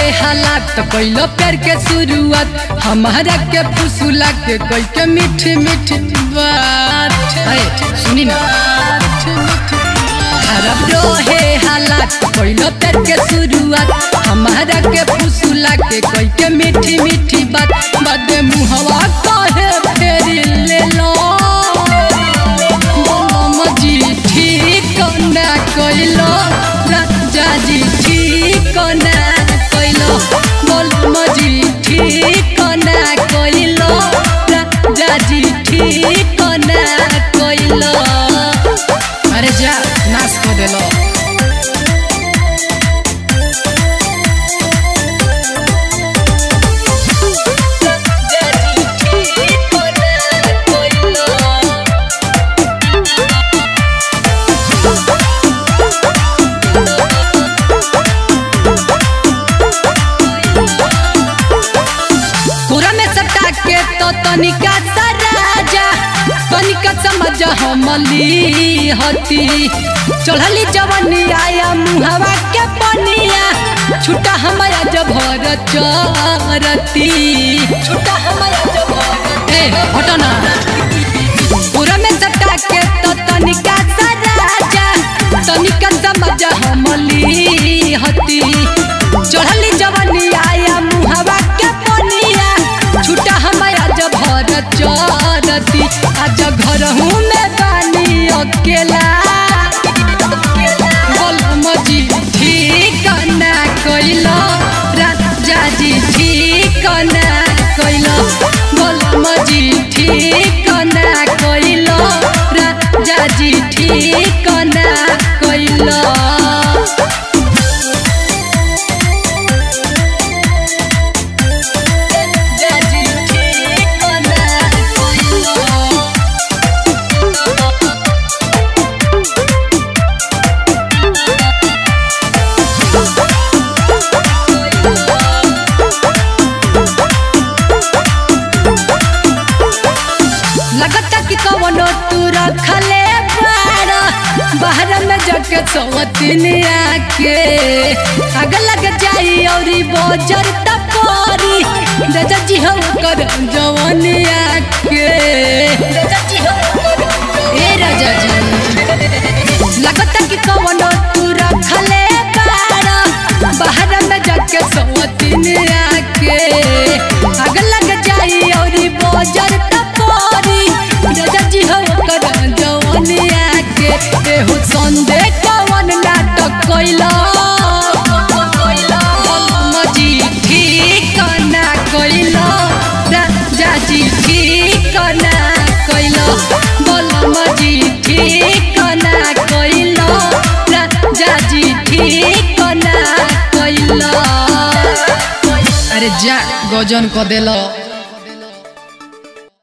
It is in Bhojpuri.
हालात कैलो प्यार के शुरुआत हमारा के फुसुला के कोई के मीठ मीठ बात अरे सुनी ना खराब रहे हालात कैलो प्यार के शुरुआत हमारा के फुसुला के कोई के मीठी मीठी बात बाद मुहवा कहे फेरी ले लो जी ठीक ना कैलो राजा जी ठीक ना कैलो बोल मजी ठीक ना कैलो राजा जी ठीक ना कैलो अरे जा नाश कर देलो पूरा में सटा के तो तनिका सराजा तनिका समझ हमली हती चढ़ली जवनी आया मुहवा के पनिया छुटा हमारा जब भर चरती छुटा हमारा जब ए हटो ना पूरा में सटा के तो तनिका सराजा तनिका समझ हमली हती चढ़ली जवनी आया मुहवा के पनिया छुटा हमारा जब भर चरती आज घर हूँ मैं बानी अकेला बोल मजी ठीक ना कैलो राजा जी ठीक ना कैलो बोल मजी ठीक ना कैलो राजा जी ठीक ना कैलो लगता कि कवनो तू रखले बाड़ा बाहर में जाके सवतिनिया के आग लग जाई औरी बोजर तपोरी राजा जी हो कर जवनिया के ए राजा जी लगता कि कवनो तू रखले बाड़ा बाहर में जाके सवतिनिया के आग लग जाई औरी बोजर तपोरी राजा जी हो कर जवनिया के एहो संदे कवन नाटक कैला मजी ठीक ना कैला राजा जी ठीक ना कैला बोल मजी ठीक ना कैला राजा जी ठीक ना कैला अरे जा गजन क देलो